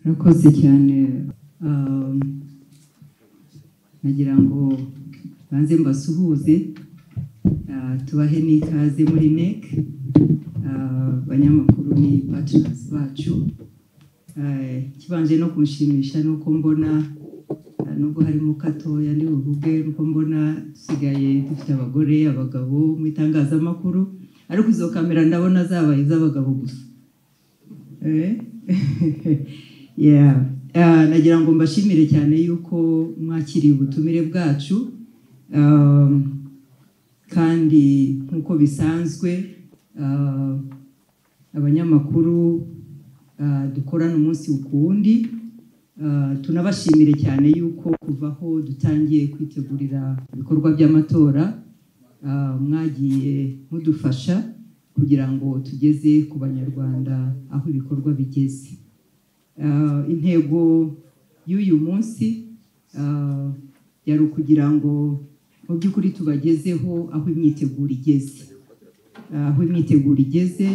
murakoze cyane nagira ngo banze mbasuhuze tubahe n'ikaze muri NEC abanyamakuru ni patinasi bacu kibanje no kumushimisha ni uko mbona nubwo harimo gatoya ni buvuge uko mbona dusigaye dufite abagore abagabo mu itangazamakuru ariko izo kamera ndabona zabaye iz'abagabo gusa nagira ngo mbashimire cyane yuko mwakiriye ubutumire bwacu kandi nk'uko bisanzwe abanyamakuru dukorana umunsi ku wundi tunabashimire cyane yuko kuva aho dutangiye kwitegurira ibikorwa by'amatora mwagiye mudufasha kugira ngo tugeze ku banyarwanda aho ibikorwa bigeze intego y'uyu munsi yari ukugira ngo mu by'ukuri tubagezeho aho imyiteguro igeze aho imyiteguro igeze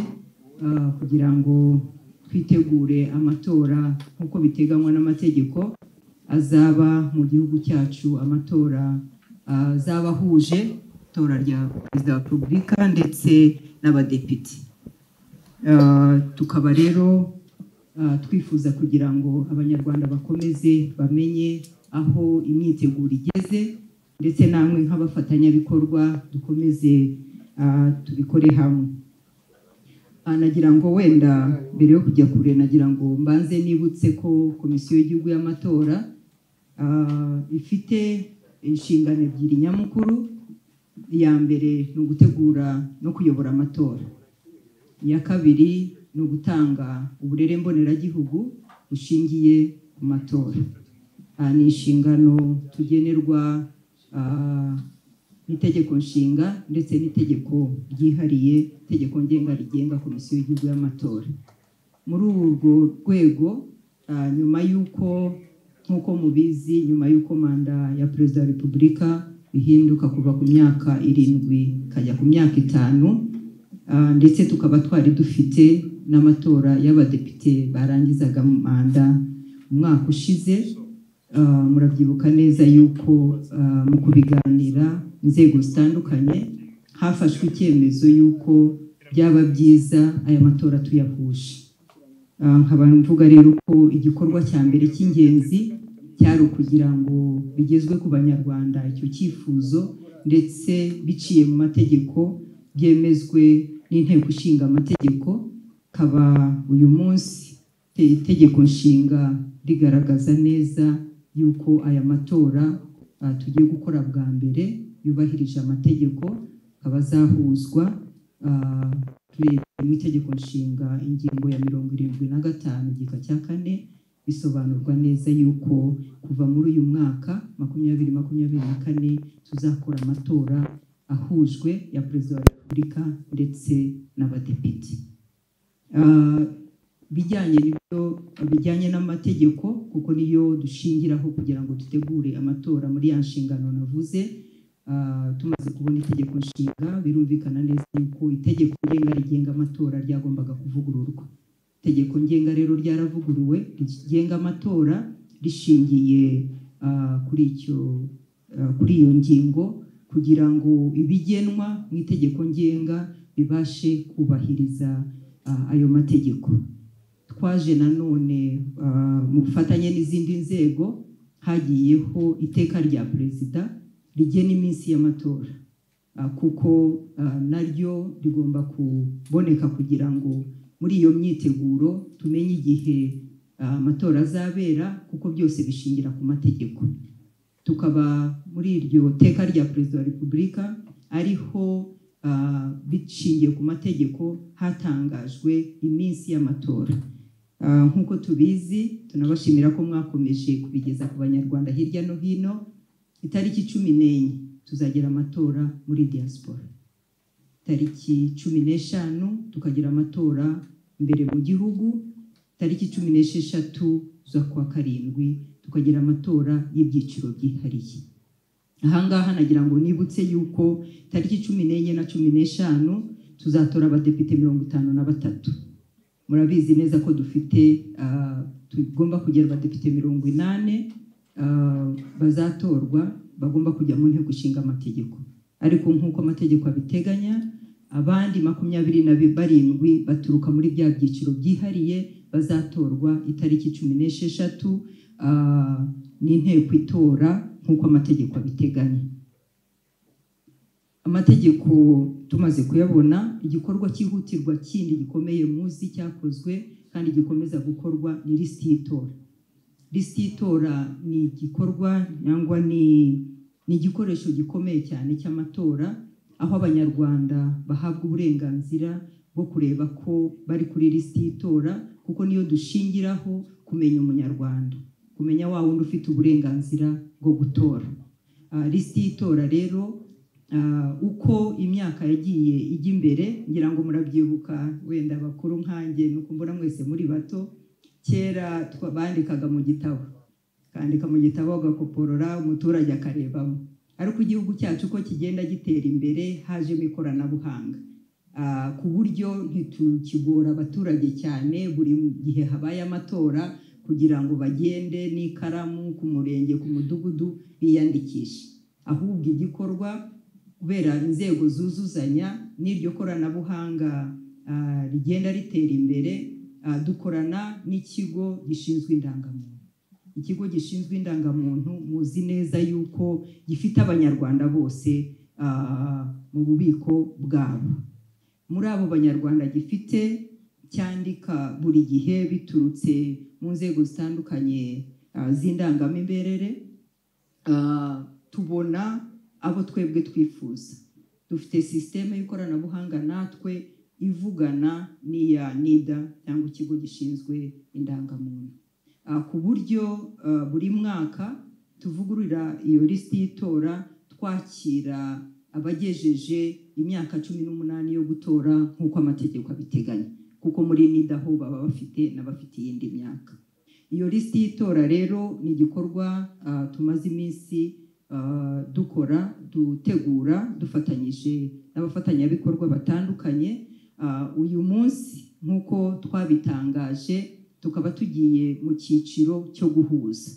kugira ngo twitegure amatora nk'uko biteganywa n'amategeko azaba mu gihugu cyacu amatora azaba ahuje itora rya perezida wa repubulika ndetse n'abadepite tukaba rero twifuza kugira ngo abanyarwanda bakomeze bamenye aho imyiteguro igeze ndetse namwe nk'abafatanyabikorwa dukomeze tubikore hamwe nagira ngo wenda mbere yo kujya kure nagira ngo mbanze nibutse ko komisiyo y'igihugu y'amatora ifite inshingano ebyiri nyamukuru iya mbere ni ugutegura no kuyobora amatora iya kabiri ni ugutanga uburere mboneragihugu bushingiye ku matora ni inshingano tugenerwa n'itegeko nshinga ndetse n'itegeko ryihariye itegeko ngenga rigenga komisiyo y'igihugu y'amatora muri urwo rwego nyuma y'uko nk'uko mubizi nyuma y'uko manda ya perezida wa repubulika ihinduka kuva ku myaka irindwi ikajya ku myaka itanu ndetse tukaba twari dufite n'amatora y'abadepite barangizaga manda umwaka ushize murabyibuka neza yuko mu kubiganira inzego zitandukanye hafashwe icyemezo y'uko byaba byiza aya matora tuyahuje nkaba mvuga rero ko igikorwa cya mbere cy'ingenzi cyari ukugira ngo bigezwe ku banyarwanda icyo cyifuzo ndetse biciye mu mategeko byemezwe n'inteko ishinga amategeko kaba uyu munsi itegeko nshinga rigaragaza neza yuko aya matora tugiye gukora bwa mbere yubahirije amategeko akaba azahuzwa turebye mu itegeko nshinga ingingo ya mirongo irindwi na gatanu igika cya kane bisobanurwa neza yuko kuva muri uyu mwaka makumyabiri makumyabiri na kane tuzakora amatora ahujwe ya perezida wa repubulika ndetse n'abadepite bijyanye n'ibyo bijyanye n'amategeko kuko niyo dushingiraho kugira ngo dutegure amatora muri ya nshingano navuze tumaze kubona itegeko nshinga birumvikana neza yuko itegeko ngenga rigenga amatora ryagombaga kuvugururwa itegeko ngenga rero ryaravuguruwe rigenga amatora rishingiye kuri icyo kuri iyo ngingo kugira ngo ibigenwa mu itegeko ngenga bibashe kubahiriza ayo mategeko twaje nanone mu bufatanye n'izindi nzego hagiyeho iteka rya perezida rigena iminsi y'amatora kuko naryo rigomba kuboneka kugira ngo muri iyo myiteguro tumenye igihe amatora azabera kuko byose bishingira ku mategeko tukaba muri iryo teka rya perezida wa repubulika ariho bishingiye ku mategeko hatangajwe iminsi y'amatora nk'uko tubizi tunabashimira ko mwakomeje kubigeza ku banyarwanda hirya no hino itariki cumi n'enye tuzagira amatora muri diaspora tariki cumi n'eshanu tukagira amatora imbere mu gihugu tariki cumi n'esheshatu z'ukwa karindwi tukagira amatora y'ibyiciro byihariye ahangaha nagira ngo nibutse yuko tariki cumi n'enye na cumi n'eshanu tuzatora abadepite mirongo itanu na batatu murabizi neza ko dufite ah, tugomba kugira abadepite mirongo inani ah, bazatorwa bagomba kujya mu nteko ishinga amategeko ariko nk'uko amategeko abiteganya abandi makumyabiri na bi- barindwi baturuka muri bya byiciro byihariye bazatorwa itariki cumi n'esheshatu ah, n'inteko itora nk'uko amategeko abiteganya amategeko tumaze kuyabona igikorwa cyihutirwa kindi gikomeye muzi cyakozwe kandi gikomeza gukorwa ni lisiti y'itora lisiti y'itora ni igikorwa cyangwa ni ni igikoresho gikomeye cyane cy'amatora aho abanyarwanda bahabwa uburenganzira bwo kureba ko bari kuri lisiti y'itora kuko niyo dushingiraho kumenya umunyarwanda kumenya wa wundi ufite uburenganzira bwo gutora Ah, lisiti y'itora rero ah, uko imyaka yagiye ijya imbere ngira ngo murabyibuka wenda bakuru nkanjye ni uko mbona mwese muri bato kera twa- bandikaga mu gitabo kandika mu gitabo agakoporora umuturage akarebamo ariko igihugu cyacu uko kigenda gitera imbere hajemo ikoranabuhanga Ah, ku buryo ntitukigora abaturage cyane buri gihe habaye amatora kugira ngo bagende n'ikaramu ku murenge ku mudugudu biyandikishe ahubwo igikorwa kubera inzego zuzuzanya n'iryo koranabuhanga ah, rigenda ritera imbere ah, dukorana n'ikigo gishinzwe indangamuntu ikigo gishinzwe indangamuntu muzi neza yuko gifite abanyarwanda bose ah, mu bubiko bwabo muri abo banyarwanda gifite cyandika buri gihe biturutse mu nzego zitandukanye ah, z'indangamimerere ah, tubona abo twebwe twifuza dufite sisiteme y'ikoranabuhanga natwe ivugana n'iya nida cyangwa ikigo gishinzwe indangamuntu Ah, ku buryo ah, buri mwaka tuvugurura iyo lisiti y'itora twakira abagejeje imyaka cumi n'umunani yo gutora nk'uko amategeko abiteganya kuko muri nida ho baba bafite n'abafite iyindi myaka iyo lisiti y'itora rero ni igikorwa ah, tumaze iminsi ah, dukora dutegura dufatanyije n'abafatanyabikorwa batandukanye Ah, uyu munsi nk'uko twabitangaje tukaba tugiye mu cyiciro cyo guhuza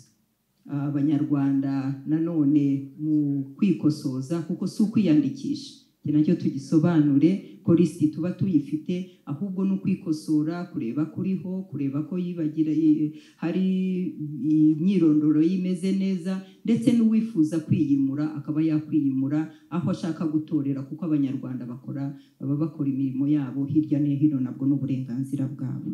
Ah, abanyarwanda nanone mu kwikosoza kuko si ukwiyandikisha iki nacyo tugisobanure ko lisiti tuba tuyifite ahubwo ni ukwikosora kureba kuriho kureba ko yibagira i- hari imyirondoro y'imeze neza ndetse n'uwifuza kwiyimura akaba yakwiyimura aho ashaka gutorera kuko abanyarwanda bakora baba bakora imirimo yabo hirya no hino nabwo n'uburenganzira bwabo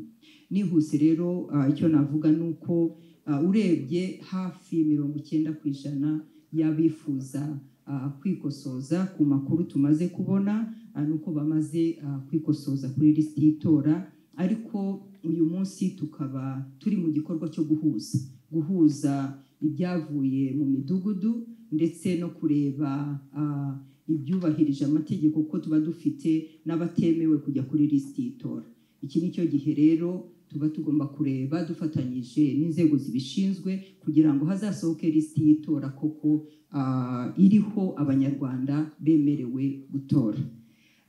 nihuse rero ah, icyo navuga ni uko Ah, urebye hafi mirongo icyenda ku ijana y'abifuza ah, kwikosoza ku makuru tumaze kubona ah, nuko bamaze ah, kwikosoza kuri lisiti y'itora ariko uyu munsi tukaba turi mu gikorwa cyo guhuza guhuza ibyavuye mu midugudu ndetse no kureba ah, ibyubahirije amategeko kuko tuba dufite n'abatemewe kujya kuri lisiti y'itora iki ni cyo gihe rero tuba tugomba kureba dufatanyije n'inzego zibishinzwe kugira ngo hazasohoke lisiti y'itora koko ah, iriho abanyarwanda bemerewe gutora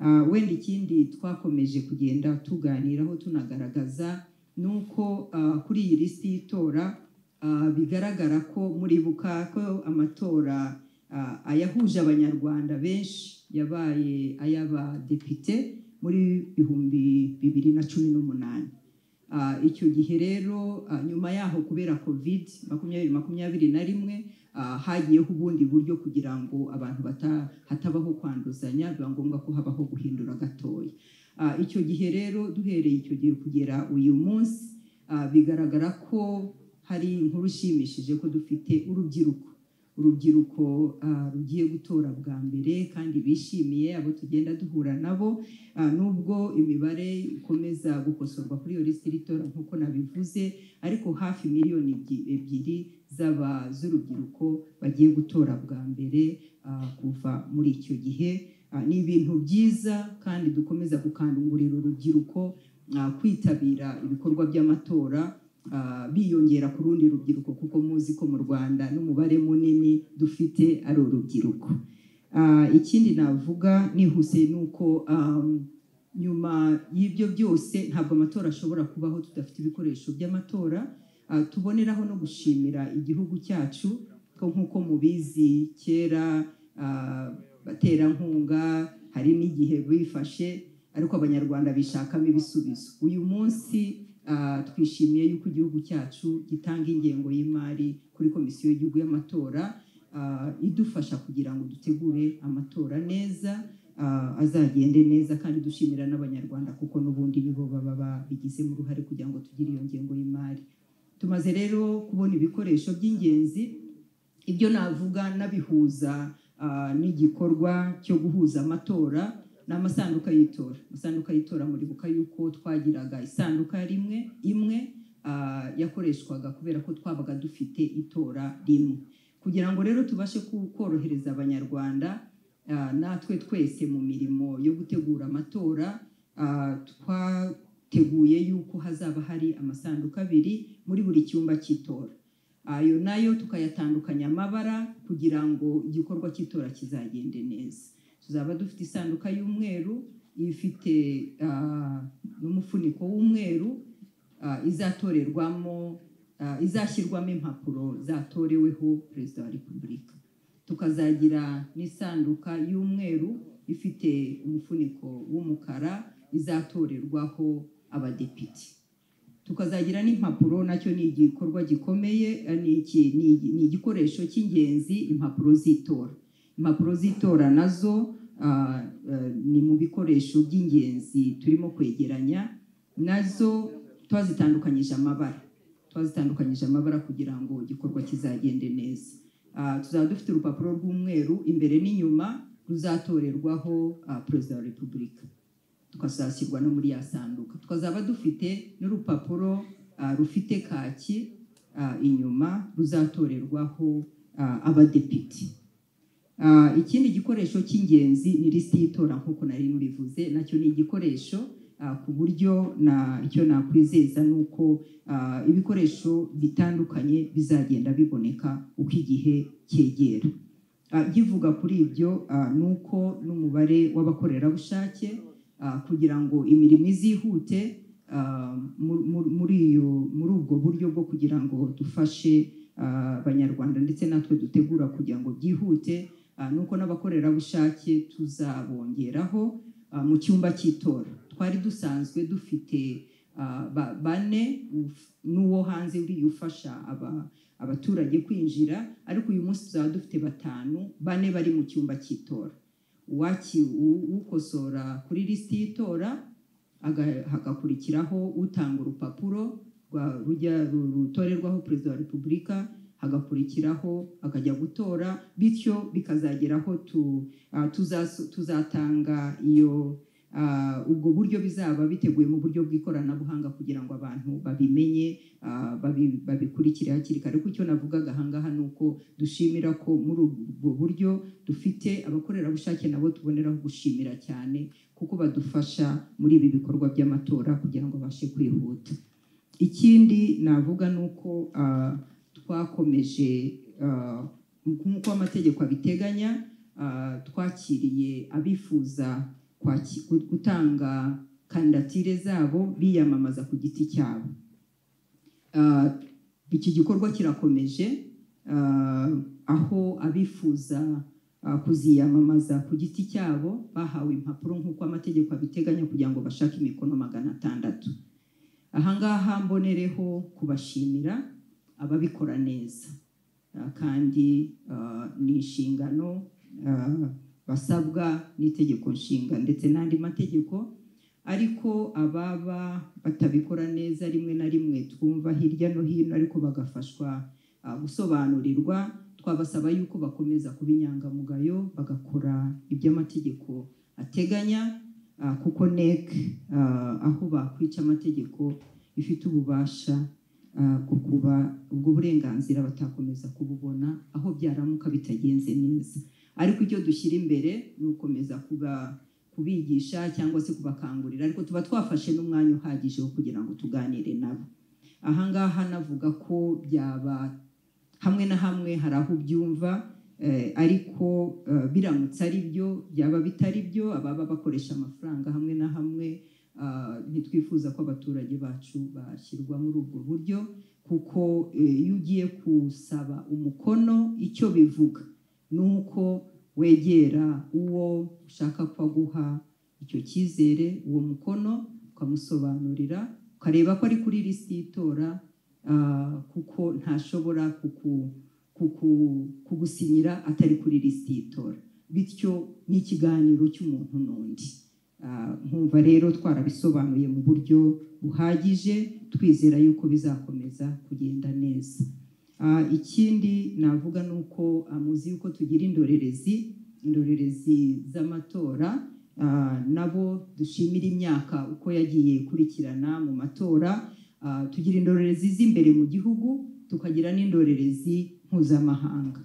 Ah, wenda ikindi twakomeje kugenda tuganiraho tunagaragaza ni uko ah, kuri iyi lisiti y'itora ah, bigaragara ko muribuka ko amatora ah, ayahuje abanyarwanda benshi yabaye ay'abadepite muri bihumbi bibiri na cumi n'umunani Ah, icyo gihe rero ah, nyuma yaho kubera covid makumyabiri makumyabiri na rimwe ah, hagiyeho ubundi buryo kugira ngo abantu bata- hatabaho kwanduzanya biba ngombwa ko habaho guhindura gatoya Ah, icyo gihe rero duhereye icyo gihe kugera uyu munsi ah, bigaragara ko hari inkuru ishimishije ko dufite urubyiruko urubyiruko ah, rugiye gutora bwa mbere kandi bishimiye abo tugenda duhura nabo Ah, nubwo imibare ikomeza gukosorwa kuri iyo lisiti y'itora nk'uko nabivuze ariko hafi miliyoni ebyi- ebyiri z'aba z'urubyiruko bagiye gutora bwa mbere ah, kuva muri icyo gihe Ah, ni ibintu byiza kandi dukomeza gukangurira urubyiruko ah, kwitabira ibikorwa by'amatora ah, biyongera ku rundi rubyiruko kuko muzi ko mu rwanda n'umubare munini dufite ari urubyiruko Ah, ikindi navuga nihuse ni uko um, nyuma y'ibyo byose ntabwo amatora ashobora kubaho tudafite ibikoresho by'amatora Ah, tuboneraho no gushimira igihugu cyacu ko nk'uko mubizi kera ah, baterankunga hari n'igihe bifashe ariko abanyarwanda bishakamo ibisubizo uyu munsi ah, twishimiye yuko igihugu cyacu gitanga ingengo y'imari kuri komisiyo y'igihugu y'amatora ah, idufasha kugira ngo dutegure amatora neza ah, azagende neza kandi dushimira n'abanyarwanda kuko n'ubundi nibo baba babigizemo uruhare kugira ngo tugire iyo ngengo y'imari tumaze rero kubona ibikoresho by'ingenzi ibyo navuga nabihuza ah, n'igikorwa cyo guhuza amatora n'amasanduka y'itora amasanduka y'itora muribuka yuko twagiraga isanduka rimwe imwe ah, yakoreshwaga kubera ko twabaga dufite itora rimwe kugira ngo rero tubashe ku- korohereza abanyarwanda ah, natwe twese mu mirimo yo gutegura amatora ah, twateguye yuko hazaba hari amasanduka abiri muri buri cyumba cy'itora ayo nayo tukayatandukanya amabara kugira ngo igikorwa cy'itora kizagende neza tuzaba dufite isanduka y'umweru ifite ah, n'umufuniko w'umweru ah, izatorerwamo ah, izashyirwamo impapuro zatoreweho perezida wa repubulika tukazagira n'isanduka y'umweru ifite umufuniko w'umukara izatorerwaho abadepite tukazagira n'impapuro nacyo ni igikorwa gikomeye eh, ni iki- ni- ni igikoresho cy'ingenzi impapuro z'itora impapuro z'itora nazo ah, eh, ni mu bikoresho by'ingenzi turimo kwegeranya nazo twazitandukanyije amabara twazitandukanyije amabara kugira ngo igikorwa kizagende neza Ah, tuzaba dufite urupapuro rw'umweru imbere n'inyuma ruzatorerwaho ah, perezida wa repubulika tukazashyirwa no muri ya sanduka tukazaba dufite n'urupapuro ah, rufite kaki ah, inyuma ruzatorerwaho ah, abadepite Ah, ikindi gikoresho cy'ingenzi ni lisiti y'itora nk'uko nari mbivuze nacyo ni igikoresho ah, ku buryo na icyo nakwizeza ni uko ah, ibikoresho bitandukanye bizagenda biboneka uko igihe cyegera Ah, kivuga kuri ibyo ah, ni uko n'umubare w'abakorerabushake ah, kugira ngo imirimo izihute ah, mu- mu- muri iyo muri ubwo buryo bwo kugira ngo dufashe ah, abanyarwanda ndetse natwe dutegura kugira ngo byihute ah, ni uko n'abakorerabushake tuzabongeraho ah, mu cyumba cy'itora twari dusanzwe dufite ah, ba- bane uf- n'uwo hanze uriya ufasha aba- abaturage kwinjira ariko uyu munsi tuzaba dufite batanu bane bari mu cyumba cy'itora uwaki u- ukosora kuri lisiti y'itora aga- hagakurikiraho utanga urupapuro rwa- rujya ru- rutorerwaho perezida wa repubulika hagakurikiraho akajya gutora bityo bikazageraho tu, ah, tuzaso- tuzatanga iyo ah, ubwo buryo bizaba biteguye mu buryo bw'ikoranabuhanga kugira ngo abantu babimenye ah, babi- babikurikire hakiri kare kuko icyo navugaga ahangaha ni uko dushimira ko muri ubwo buryo dufite abakorerabushake nabo tuboneraho gushimira cyane kuko badufasha muri ibi bikorwa by'amatora kugira ngo abashe kwihuta ikindi navuga ni uko ah, twakomeje ah, nk'uko amategeko abiteganya ah, twakiriye abifuza kwaki- gutanga kandidatire zabo biyamamaza ku giti cyabo Ah, iki gikorwa kirakomeje ah, aho abifuza ah, kuziyamamaza ku giti cyabo bahawe impapuro nk'uko amategeko abiteganya kugira ngo bashake imikono magana atandatu ahangaha mbonereho kubashimira ababikora neza Ah, kandi ah, ni inshingano ah, basabwa n'itegeko nshinga ndetse n'andi mategeko ariko ababa batabikora neza rimwe na rimwe twumva hirya no hino ariko bagafashwa ah, gusobanurirwa twabasaba yuko bakomeza kuba inyangamugayo bagakora ibyo amategeko ateganya ah, kuko NEC ah, aho bakwica amategeko ifite ububasha ah, bwo kuba ubwo burenganzira batakomeza kububona aho byaramuka bitagenze neza ariko icyo dushyira imbere ni ukomeza kuba kubigisha cyangwa se kubakangurira ariko tuba twafashe n'umwanya uhagije wo kugira ngo tuganire nabo ahangaha navuga ko byaba hamwe na hamwe hari aho ubyumva Eh, ariko eh, biramutse ari byo byaba bitari byo ababa bakoresha amafaranga hamwe na hamwe ah, ntitwifuza ko abaturage bacu bashyirwa muri ubwo buryo kuko eh, iyo ugiye gusaba umukono icyo bivuga ni uko wegera uwo ushaka ko aguha icyo cyizere uwo mukono ukamusobanurira ukareba ko ari kuri lisiti y'itora ah, kuko ntashobora kuku kuku- kugusinyira atari kuri lisiti y'itora bityo ni ikiganiro cy'umuntu n'undi Ah, nkumva rero twarabisobanuye mu buryo buhagije twizera yuko bizakomeza kugenda neza Ah, ikindi navuga ni uko ah, muzi yuko tugira indorerezi indorerezi z'amatora ah, nabo dushimira imyaka uko yagiye ikurikirana mu matora Ah, tugira indorerezi z'imbere mu gihugu tukagira n'indorerezi mpuzamahanga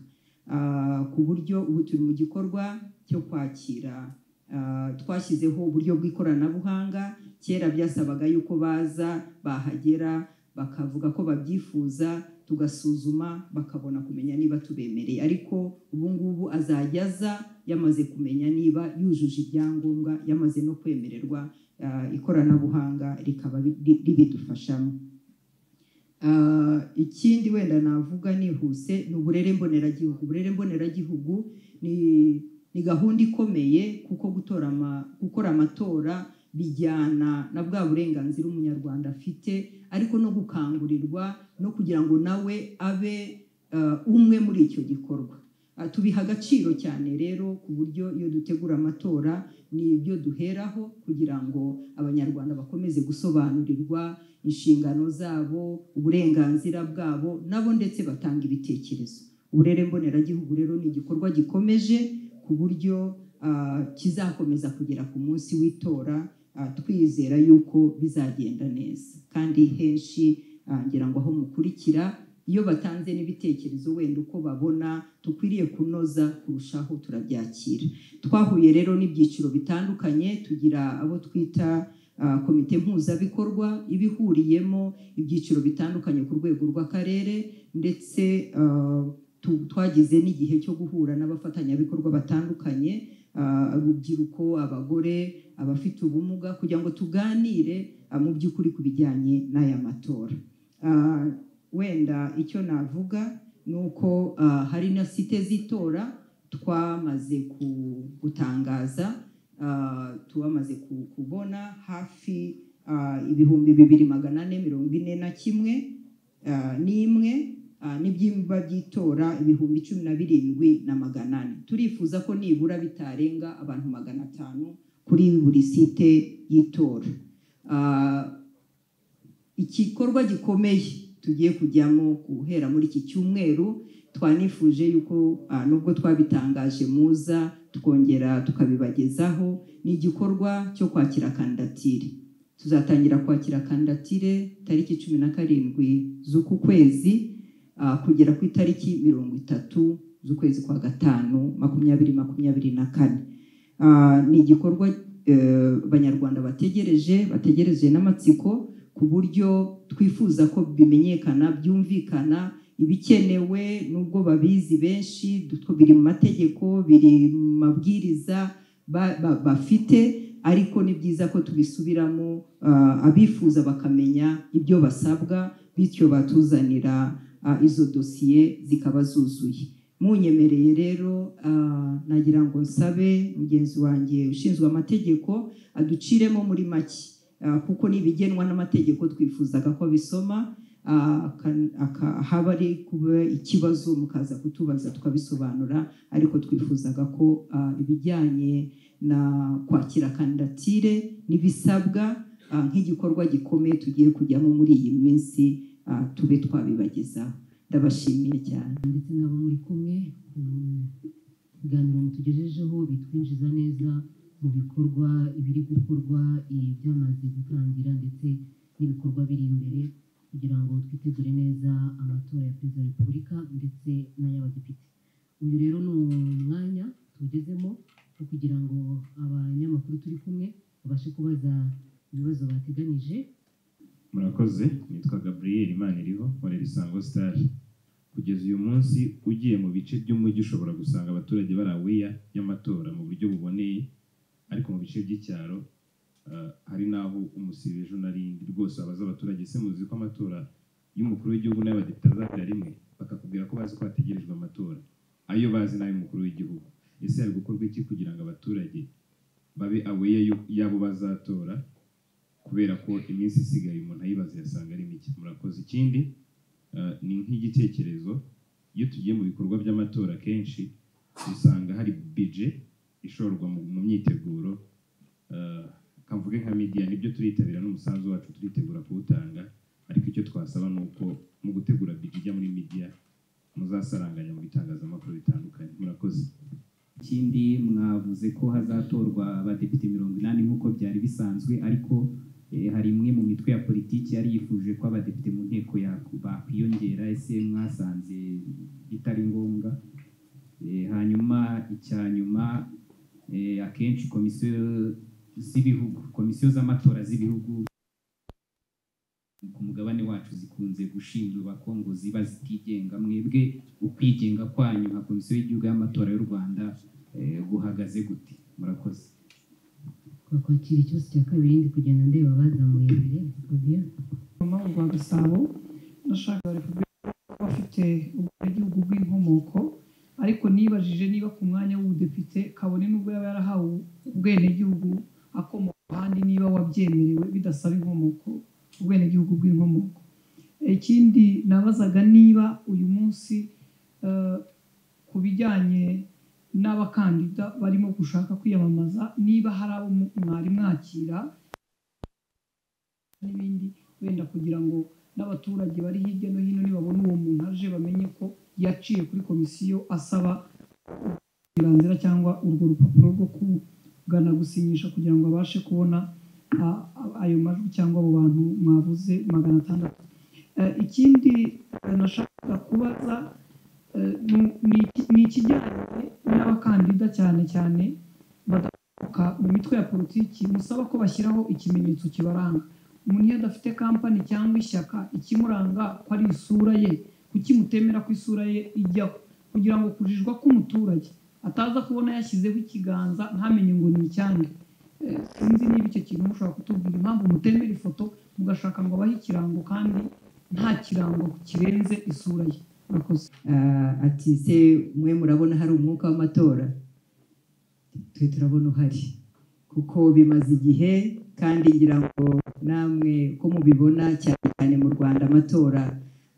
Ah, ku buryo ubu turi mu gikorwa cyo kwakira ah, twashyizeho uburyo bw'ikoranabuhanga kera byasabaga yuko baza bahagera bakavuga ko babyifuza tugasuzuma bakabona kumenya niba tubemereye ariko ubu ngubu azajya aza yamaze kumenya niba yujuje ibyangombwa yamaze no kwemererwa ah, ikoranabuhanga rikaba ri- ribidufashamo Ah, ikindi wenda navuga nihuse ni uburere mboneragihugu uburere mboneragihugu ni ni gahunda ikomeye kuko gutora ama- gukora amatora bijyana na bwa burenganzira umunyarwanda afite ariko no gukangurirwa no kugira ngo nawe abe ah, umwe muri icyo gikorwa Ah, tubiha agaciro cyane rero ku buryo iyo dutegura amatora ni ibyo duheraho kugira ngo abanyarwanda bakomeze gusobanurirwa inshingano zabo uburenganzira bwabo nabo ndetse batanga ibitekerezo uburere mboneragihugu rero ni igikorwa gikomeje ku buryo ah, kizakomeza kugera ku munsi w'itora ah, twizera yuko bizagenda neza kandi henshi ah, ngira ngo aho mukurikira iyo batanze n'ibitekerezo wenda uko babona dukwiriye kunoza kurushaho turabyakira twahuye rero n'ibyiciro bitandukanye tugira abo twita ah, komite mpuzabikorwa iba ihuriyemo ibyiciro bitandukanye ku rwego rw'akarere ndetse ah, tu- twagize n'igihe cyo guhura n'abafatanyabikorwa batandukanye ah, urubyiruko abagore abafite ubumuga kugira ngo tuganire ah, mu by'ukuri ku bijyanye n'aya matora Ah, wenda icyo navuga ni uko ah, hari na site z'itora twamaze ku- gutangaza ah, twamaze ku- kubona hafi ah, ibihumbi bibiri magana ane mirongo ine na kimwe ah, n'imwe ah, n'ibyumba by'itora ibihumbi cumi na birindwi na magana ane turifuza ko nibura bitarenga abantu magana atanu kuri buri site y'itora Ah, igikorwa gikomeye tugiye kujyamo guhera muri iki cyumweru twanifuje yuko ah, nubwo twabitangaje muza twongera tukabibagezaho ni igikorwa cyo kwakira kandidatire tuzatangira kwakira kandidatire tariki cumi na karindwi z'uku kwezi ah, kugera ku itariki mirongo itatu z'ukwezi kwa gatanu makumyabiri makumyabiri na kane Ah, ni igikorwa eh, abanyarwanda bategereje bategereje n'amatsiko ku buryo twifuza ko bimenyekana byumvikana ibikenewe nubwo babizi benshi dutwo biri mu mategeko biri mu mabwiriza ba- ba- bafite ariko ni byiza ko tubisubiramo ah, abifuza bakamenya ibyo basabwa bityo batuzanira ah, izo dosiye zikaba zuzuye munyemereye rero ah, nagira ngo nsabe mugenzi wanjye ushinzwe amategeko aduciremo muri make ah, kuko n'ibigenwa n'amategeko twifuzaga ko bisoma ah, aka- aka- haba ari kuba ikibazo mukaza kutubaza tukabisobanura ariko twifuzaga ko ah, ibijyanye na kwakira kandidatire n'ibisabwa ah, nk'igikorwa gikomeye tugiye kujyamo muri iyi minsi ah, tube twabibagezaho ndabashimiye cyane ndetse n'abo muri kumwe ku biganiro mutugejejeho bitwinjiza neza mu bikorwa ibiri gukorwa eh, byamaze gutangira ndetse n'ibikorwa biri imbere kugira ngo twitegure neza amatora ya perezida wa repubulika ndetse n'ay'abadepite uyu rero ni umwanya tugezemo wo kugira ngo abanyamakuru turi kumwe babashe kubaza ibibazo bateganije murakoze nitwa gaburiyeri imana iriho nkorera isango sitari kugeza uyu munsi ugiye mu bice by'umujyi ushobora gusanga abaturage bari aweya y'amatora mu buryo buboneye ariko mu bice by'icyaro ah, hari n'aho umusibeje unarindi rwose abaza abaturage se muzi ko amatora y'umukuru w'igihugu n'ay'abadepite azabera rimwe bakakubwira ko bazi ko hategerejwe amatora ayo bazi n'ay'umukuru w'igihugu ese hari gukorwa iki kugira ngo abaturage babe aweya y'u- y'abo bazatora kubera ko iminsi isigaye umuntu ayibaza yasanga ari mike murakoze ikindi eh, ni nk'igitekerezo iyo tugiye mu bikorwa by'amatora kenshi usanga hari bije ishorwa mu mu myiteguro eh, kavuge nka media nibyo turitabira n'umusanzu wacu turitegura kuwutanga ariko icyo twasaba ni uko mu gutegura bije ijya muri media muzasaranganya mu bitangazamakuru bitandukanye murakoze ikindi mwavuze ko hazatorwa abadepite mirongo inani nk'uko byari bisanzwe ariko eh, hari imwe mu mitwe ya politiki yari yifuje ko abadepite mu nteko ya- bakwiyongera ese mwasanze bitari ngombwa Eh, hanyuma icya nyuma eh, akenshi komisiyo z'ibihugu komisiyo z'amatora z'ibihugu ku mugabane wacu zikunze gushinjwa ko ngo ziba zitigenga mwebwe ukwigenga kwanyu nka komisiyo y'igihugu y'amatora y'u rwanda eh, guhagaze gute murakoze kwa kwakira ikibazo cya kabiri ndi kugenda ndeba abazamuye imbere Fabien rwa gasabo nashaka repubulika bafite ubwenegihugu bw'inkomoko ariko nibajije niba ku mwanya w'ubudepite kabone n'ubwo yaba yarahawe ubwenegihugu akomoka ahandi niba wabyemerewe bidasaba inkomoko ubwenegihugu bw'inkomoko ikindi nabazaga niba uyu munsi eh, ku bijyanye n'abakandida barimo gushaka kwiyamamaza niba hari abo mu- mwari mwakira n'ibindi wenda kugira ngo n'abaturage bari hirya no hino nibabona uwo muntu aje bamenye ko yaciye kuri komisiyo asaba uburenganzira cyangwa urwo rupapuro rwo kugana gusinyisha kugira ngo abashe kubona a- a- ayo majwi cyangwa abo bantu mwavuze magana atandatu Eh, ikindi eh, nashakaga kubaza eh, nu- ni iki- ni ikijyanye n'abakandida cyane cyane badakomoka mu mitwe ya politiki musaba ko bashyiraho ikimenyetso kibaranga umuntu iyo adafite kampani cyangwa ishyaka ikimuranga ko ari isura ye kuki mutemera ko isura ye ijyaho kugira ngo kujijwa k'umuturage ataza kubona yashyizeho ikiganza ntamenye ngo ni icyange Eh, sinzi niba icyo kintu mushobora kutubwira impamvu mutemera ifoto mugashaka ngo abahe ikirango kandi nta kirango kirenze isura ye murakoze Ah, ati se mwe murabona hari umwuka w'amatora twe turabona uhari kuko bimaze igihe kandi ngira ngo namwe ko mubibona cyane cyane mu rwanda amatora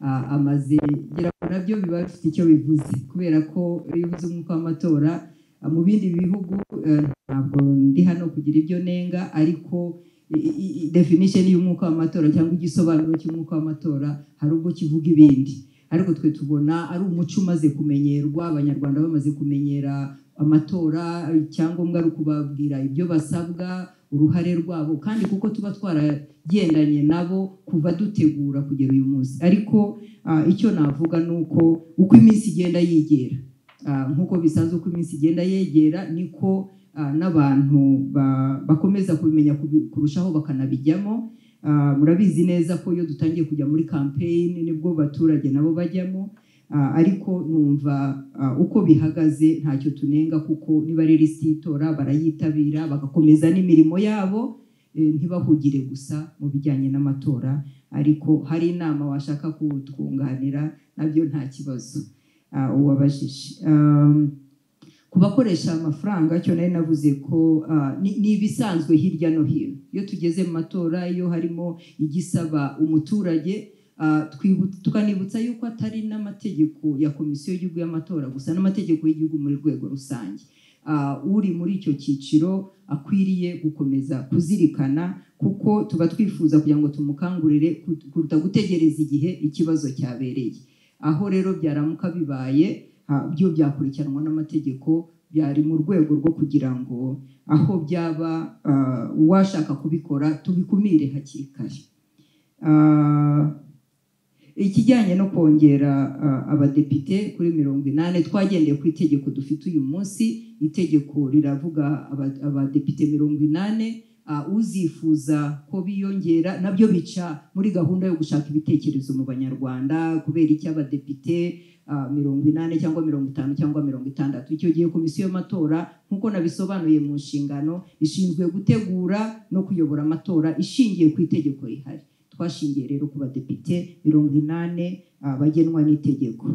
ah, amaze ngira ngo nabyo biba bifite icyo bivuze kubera ko iyo uvuze umwuka w'amatora ah, mu bindi bihugu eh, ntabwo ndi hano kugira ibyo nenga ariko i- i- i- definition y'umwuka w'amatora cyangwa igisobanuro cy'umwuka w'amatora hari ubwo kivuga ibindi ariko twe tubona ari umuco umaze kumenyerwa abanyarwanda bamaze kumenyera amatora icyangombwa ari ukubabwira ibyo basabwa uruhare rwabo kandi kuko tuba twaragendanye nabo kuva dutegura kugera uyu munsi ariko ah, icyo navuga ni uko uko iminsi igenda yegera Ah, nk'uko bisanzwe uko iminsi igenda yegera niko ah, n'abantu ba- bakomeza kubimenya kubi- kurushaho bakanabijyamo Ah, murabizi neza ko iyo dutangiye kujya muri kampeyini nibwo abaturage nabo bajyamo Ah, ariko numva ah, uko bihagaze ntacyo tunenga kuko niba ari lisiti y'itora barayitabira bagakomeza n'imirimo yabo eh, ntibahugire gusa mu bijyanye n'amatora ariko hari inama washaka kutwunganira nabyo nta kibazo ah, uwabajije Um, ku bakoresha amafaranga cyo nari navuze ko ah, ni ni ibisanzwe hirya no hino iyo tugeze mu matora iyo harimo igisaba umuturage ah, twibu- tukanibutsa yuko atari n'amategeko ya komisiyo y'igihugu y'amatora gusa n'amategeko y'igihugu muri rwego rusange Ah, uri muri icyo cyiciro akwiriye gukomeza kuzirikana kuko tuba twifuza kugira ngo tumukangurire ku- kuruta gutegereza igihe ikibazo cyabereye aho rero byaramuka bibaye ha- byo byakurikiranwa n'amategeko byari mu rwego rwo kugira ngo aho byaba ah, uwashaka kubikora tubikumire hakiri kare Ah, ikijyanye no kongera ah, abadepite kuri mirongo inani twagendeye ku itegeko dufite uyu munsi itegeko riravuga aba- abadepite mirongo inani ah, uzifuza ko biyongera nabyo bica muri gahunda yo gushaka ibitekerezo mu banyarwanda kubera icy'abadepite ah, mirongo inani cyangwa mirongo itanu cyangwa mirongo itandatu icyo gihe komisiyo y'amatora nk'uko nabisobanuye mu nshingano ishinzwe gutegura no kuyobora amatora ishingiye ku itegeko rihari twashingiye rero ku badepite mirongo inani ah, bagenwa n'itegeko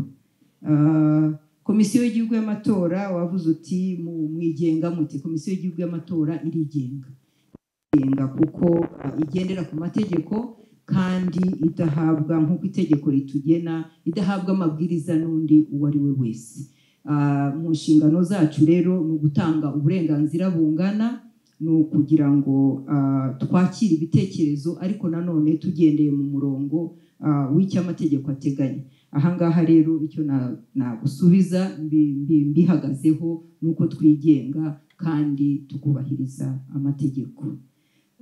Ah, komisiyo y'igihugu y'amatora wavuze uti mu mwigenga muti komisiyo y'igihugu y'amatora irigenga irigenga kuko ah, igendera ku mategeko kandi idahabwa nk'uko itegeko ritugena idahabwa amabwiriza n'undi uwo ari we wese Ah, mu nshingano zacu rero ni ugutanga uburenganzira bungana ni ukugira ngo ah, twakire ibitekerezo ariko nanone tugendeye mu murongo ah, w'icyo amategeko ateganya ahangaha rero icyo na- nagusubiza mbi- mbi- mbihagazeho ni uko twigenga kandi tukubahiriza amategeko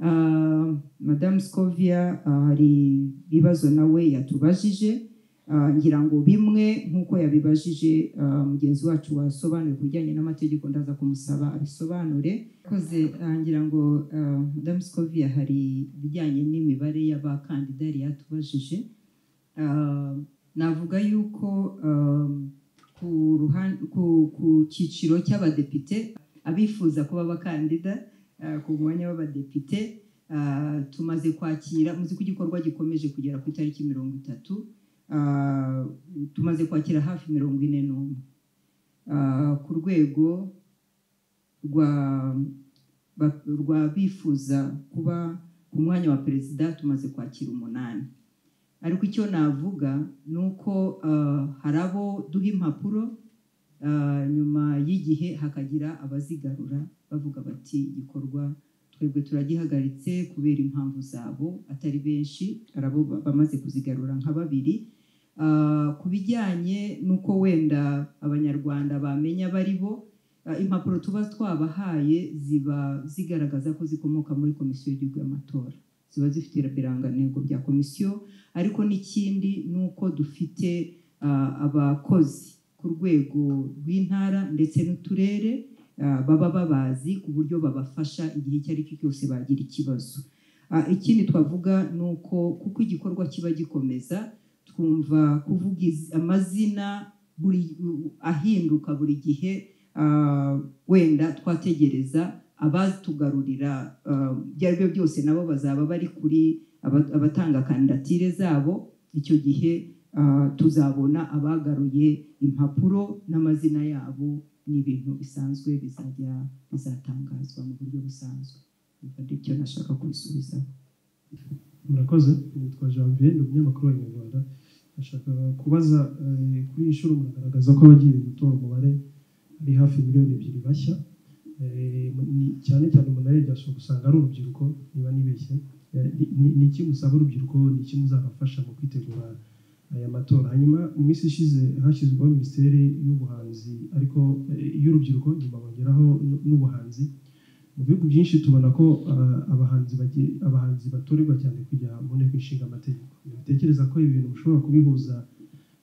Ah, madamu scovia ah, hari ibibazo nawe yatubajije Ah, ngira ngo bimwe nk'uko yabibajije ah, mugenzi wacu wasobanuye ku bijyanye n'amategeko ndaza kumusaba abisobanure koze ngira ngo ah, madamu scovia hari ibijyanye n'imibare y'abakandida yari yatubajije Ah, navuga yuko um, ku ruhan- ku- ku cyiciro cy'abadepite abifuza kuba abakandida uh, ku mwanya w'abadepite uh, tumaze kwakira muzi ko igikorwa gikomeje kugera ku itariki mirongo itatu uh, tumaze kwakira hafi mirongo ine n'umwe Uh, ku rwego rwa ba- rwa bifuza kuba ku mwanya wa perezida tumaze kwakira umunani ariko icyo navuga ni uko ah, hari abo duha impapuro ah, nyuma y'igihe hakagira abazigarura bavuga bati igikorwa twebwe turagihagaritse kubera impamvu zabo atari benshi hari abo ba- bamaze kuzigarura nka babiri Ah, ku bijyanye n'uko wenda abanyarwanda bamenya bari bo ah, impapuro tuba twabahaye ziba zigaragaza ko zikomoka muri komisiyo y'igihugu y'amatora ziba zifite ibirangantego bya komisiyo ariko n'ikindi ni uko dufite ah, abakozi ku rwego rw'intara ndetse n'uturere ah, baba babazi ku buryo babafasha igihe icyo ari cyo cyose bagira ikibazo Ah, ikindi twavuga ni uko kuko igikorwa kiba gikomeza twumva kuvuga iz- amazina buri ahinduka buri gihe ah, wenda twategereza abatugarurira ah, ibyo ari byo byose nabo bazaba bari kuri aba- abatanga kandidatire zabo icyo gihe ah, tuzabona abagaruye impapuro n'amazina yabo ni ibintu bisanzwe bizajya bizatangazwa mu buryo busanzwe aricyo nashaka kubisubizaho murakoze nitwa janvier ni umunyamakuru wa nyarwanda nashaka kubaza eh, kuri iyi nshuro muragaragaza ko abagiye gutora umubare ari hafi miliyoni ebyiri bashya Eh, ni- cyane cyane umuntu arebye gusanga ari urubyiruko niba nibeshye Eh, ni- ni- ni iki musaba urubyiruko ni iki muzabafasha mu kwitegura aya matora hanyuma mu minsi ishize hashyizweho minisiteri y'ubuhanzi ariko eh, y'urubyiruko nyuma bongeraho n- n'ubuhanzi mu bihugu byinshi tubona ko ah, abahanzi bagi- abahanzi batorerwa cyane kujya mu nteko ishinga amategeko ntekereza ko ibi bintu mushobora kubihuza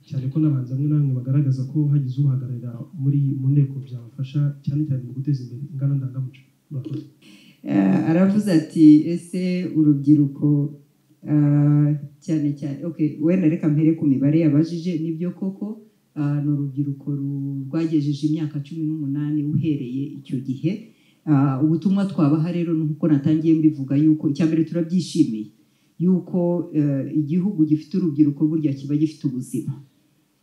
cyane ko n'abahanzi bamwe na bamwe bagaragaza ko hagize ubahagararira muri mu nteko byabafasha cyane cyane mu guteza imbere ingana ndangamuco Murakoze. Eh, aravuze ati ese urubyiruko ah, cyane cyane okay wenda reka mpere ku mibare yabajije nibyo koko ah, ni urubyiruko ru- rwagejeje imyaka cumi n'umunani uhereye icyo gihe Ah, ubutumwa twabaha rero ni uko natangiye mbivuga yuko icya mbere turabyishimiye yuko eh, igihugu gifite urubyiruko burya kiba gifite ubuzima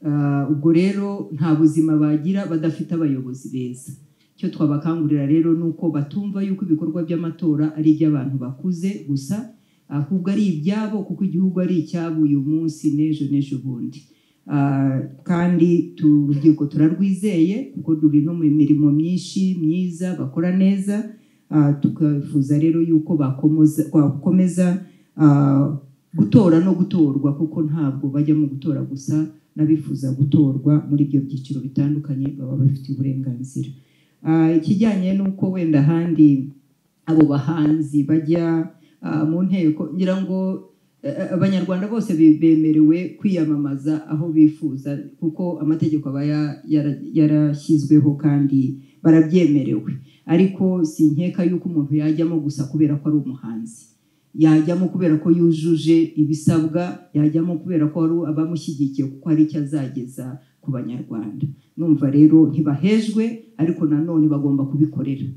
Ah, ubwo rero nta buzima bagira badafite abayobozi beza icyo twabakangurira rero ni uko batumva yuko ibikorwa by'amatora ari iby'abantu bakuze gusa ahubwo ari ibyabo kuko igihugu ari icyabo uyu munsi n'ejo n'ejo bundi Ah, kandi tu- urubyiruko turarwizeye kuko ruri no mu mirimo myinshi myiza bakora neza Ah, tukifuza rero yuko bakomoza- bakomeza ah, gutora no gutorwa kuko ntabwo bajya mu gutora gusa n'abifuza gutorwa muri ibyo byiciro bitandukanye baba bafite uburenganzira Ah, ikijyanye n'uko wenda ahandi abo bahanzi bajya ah, mu nteko ngira ngo eh, eh, abanyarwanda bose be- bemerewe kwiyamamaza aho bifuza kuko amategeko aba ya- yara- yarashyizweho kandi barabyemerewe ariko sinkeka yuko umuntu yajyamo gusa kubera ko ari umuhanzi yajyamo kubera ko yujuje ibisabwa yajyamo kubera ko hari abamushyigikiye kuko hari icyo azageza ku banyarwanda numva rero ntibahejwe ariko nanone bagomba kubikorera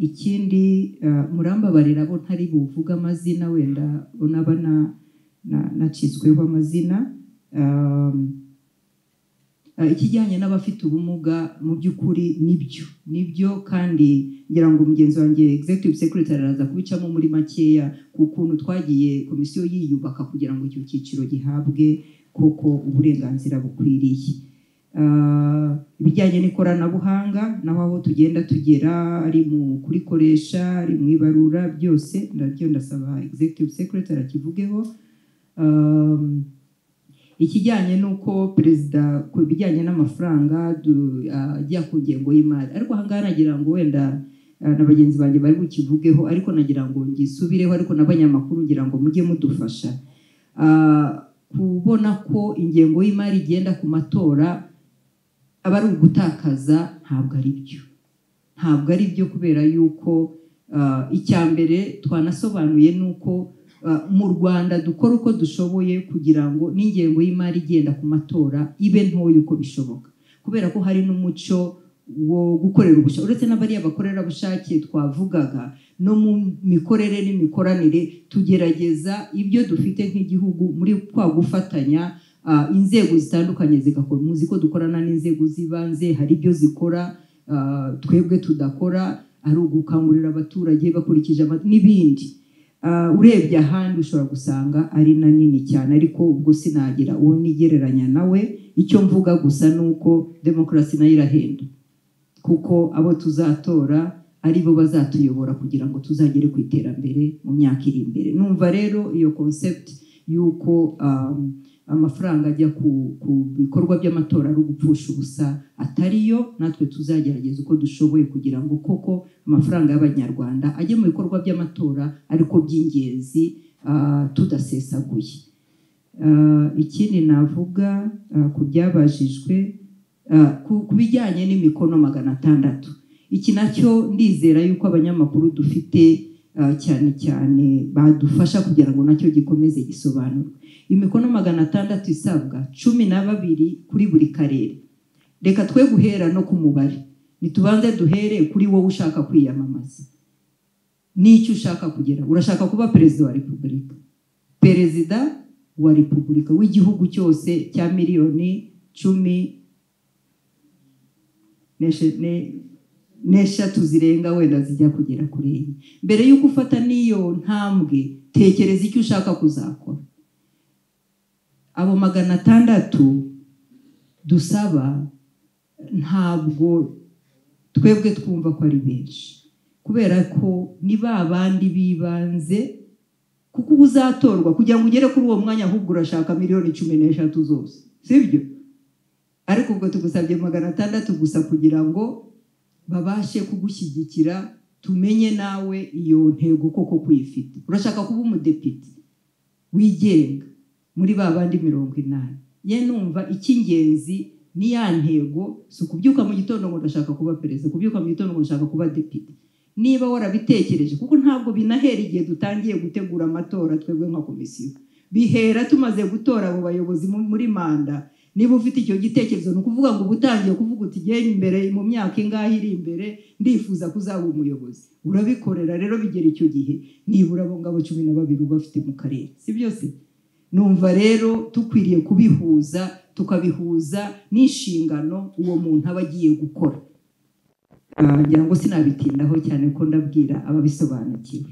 ikindi murambabarira bo ntari buvuge amazina wenda unaba nacitsweho amazina ikijyanye n'abafite ubumuga mu by'ukuri nibyo nibyo kandi ngira ngo mugenzi wanjye executive secretary araza kubicamo muri makeya ku kuntu twagiye komisiyo yiyubaka kugira ngo icyo cyiciro gihabwe koko uburenganzira bukwiriye ibijyanye n'ikoranabuhanga naho aho tugenda tugera ari mu kurikoresha ari mu ibarura byose nabyo ndasaba executive secretary akivugeho ikijyanye n'uko perezida ku bijyanye n'amafaranga ajya ku ngengo y'imari ariko ahangaha nagira ngo wenda na bagenzi banjye bari bukivugeho ariko nagira ngo ngisubireho ariko n'abanyamakuru ngira ngo mujye mudufasha kubona ko ingengo y'imari igenda ku matora aba ari ugutakaza ntabwo ari byo ntabwo ari byo kubera yuko icya mbere twanasobanuye ni uko mu rwanda dukora uko dushoboye kugira ngo n'ingengo y'imari igenda ku matora ibe ntoya uko bishoboka kubera ko hari n'umuco wo gukorera ubushake uretse n'abariya bakorerabushake twavugaga no mu mikorere n'imikoranire tugerageza ibyo dufite nk'igihugu muri kwa gufatanya inzego zitandukanye zigakora muzi ko dukorana n'inzego z'ibanze hari ibyo zikora twebwe tudakora ari ugukangurira abaturage bakurikije n'ibindi urebye ahandi ushobora gusanga ari na nini cyane ariko ubwo sinagira uwo nigereranya nawe icyo mvuga gusa ni uko demokarasi nayo irahenda kuko abo tuzatora ari bo bazatuyobora kugira ngo tuzagere ku iterambere mu myaka iri imbere numva rero iyo concept y'uko amafaranga ajya ku bikorwa by'amatora ari ugupfusha ubusa atariyo natwe tuzagerageza uko dushoboye kugira ngo koko amafaranga y'abanyarwanda ajye mu bikorwa by'amatora ariko by'ingenzi tudasesaguye ikindi navuga ku byabajijwe ku bijyanye n'imikono magana atandatu iki nacyo ndizera yuko abanyamakuru dufite cyane cyane badufasha kugira ngo nacyo gikomeze gisobanurwe imikono magana atandatu isabwa cumi na babiri kuri buri karere reka twe guhera no ku mubare ntitubanze duhere kuri wowe ushaka kwiyamamaza n'icyo ushaka kugera urashaka kuba perezida wa repubulika perezida wa repubulika w'igihugu cyose cya miliyoni cumi n'eshatu zirenga wenda zijya kugera kuri enye mbere y'uko ufata n'iyo ntambwe tekereza icyo ushaka kuzakora abo magana atandatu dusaba ntabwo twebwe twumva ko ari benshi kubera ko ni ba bandi b'ibanze kuko uba uzatorwa kugira ngo ugere kuri uwo mwanya ahubwo urashaka miliyoni cumi n'eshatu zose sibyo ariko ubwo tugusabye magana atandatu gusa kugira ngo babashe kugushyigikira tumenye nawe iyo ntego koko kuyifite urashaka kuba umudepite wigenga muri ba bandi mirongo inani ye numva icy'ingenzi ni ya ntego si ukubyuka mu gitondo ngo ndashaka kuba perezida kubyuka mu gitondo ngo ndashaka kuba depite niba warabitekereje kuko ntabwo binahera igihe dutangiye gutegura amatora twebwe nka komisiyo bihera tumaze gutora abo bayobozi muri manda niba ufite icyo gitekerezo ni ukuvuga ngo uba utangiye kuvuga uti genda imbere mu myaka ingahe iri imbere ndifuza kuzaba umuyobozi urabikorera rero bigera icyo gihe nibura abo ngabo cumi na babiri uba bafite mu karere si byose numva rero dukwiriye kubihuza tukabihuza n'inshingano uwo muntu aba agiye gukora ngira ngo sinabitindaho cyane ko ndabwira ababisobanukiwe